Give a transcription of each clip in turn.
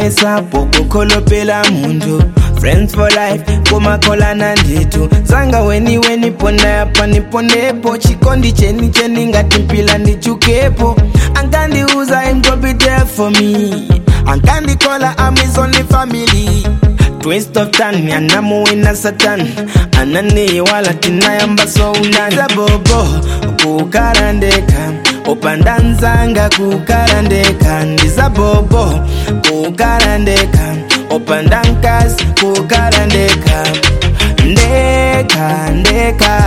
ndinayesa pokukholopela muntu friends for life kumakholana nditu zanga weni weni pona yapa niponepo chikondi cheni cheni ngati mpila ndichukepo ankandiuza im go be there for me ankandikola am his only family twist of tan anamuwina satan ananiwala tinayamba sounani sabobo kukarandeka upandanzanga kukarandeka ndizabobo kukarandeka upandankas kukarandeka ndeka ndeka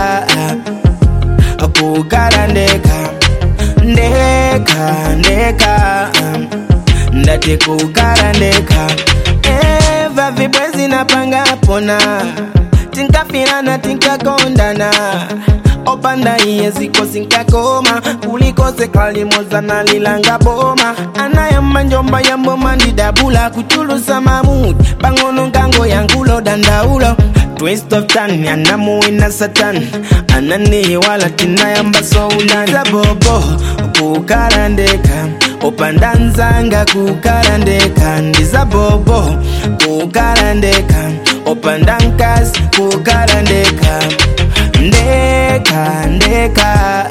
kukarandeka ndeka ndeka ndati kukarandeka eva vibwezi napanga pona tinkafirana tinkakondana opanda iye ziko sinkakoma kulikose kalimozana lilanga boma anayamba njomba yamboma ndidabula kuchulusa mamudi pang'ono ngango yangulo dandaulo twist of tan anamuwina satan ananiwala tinayamba soulani sabobo kukarandeka upandanzanga kukarandeka ndizabobo kukarandeka upandankas kukarandeka ndeka ndeka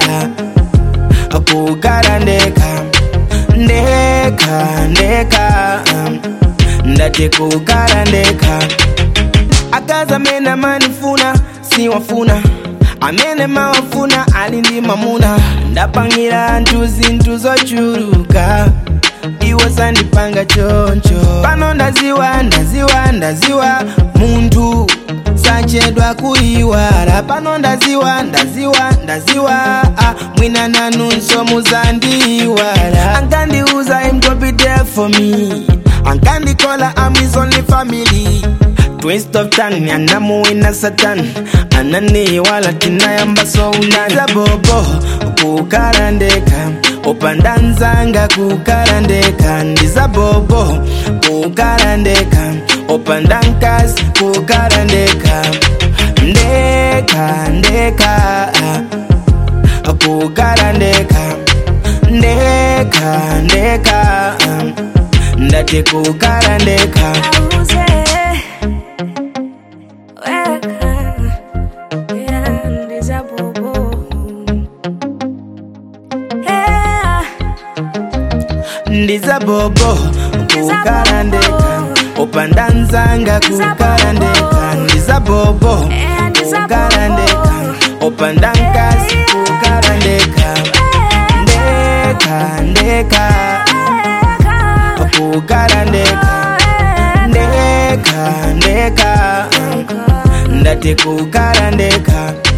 kukarandeka ndeka ndeka ndati kukarandeka akaza mena manifuna siwafuna amene mawafuna ali ndi mamuna ndapangira anthu zinthu zochuluka iwe sandipanga choncho pano ndaziwa ndaziwa ndaziwa munthu sachedwa kuyiwala pano ndaziwa ndaziwa ndaziwa ah, mwina nanunso muzandiyiwala ankandiuza im go be there for me ankandikola am his only family twist of tan anamuwina satan ananiwala tinayamba sounani sabobo kukarandeka upandanzanga kukarandeka ndizabobo kukarandeka upandankas kukarandeka ndeka ndeka kukarandeka ndeka ndeka ndati kukarandeka Auze, weka, yeah, ndizabobo. Yeah, ndizabobo kukarandeka upandanzanga kukarandeka ndizabobo kukarandeka upandankas kukarandeka ndeka ndeka kukarandeka ndeka ndeka ndati kukarandeka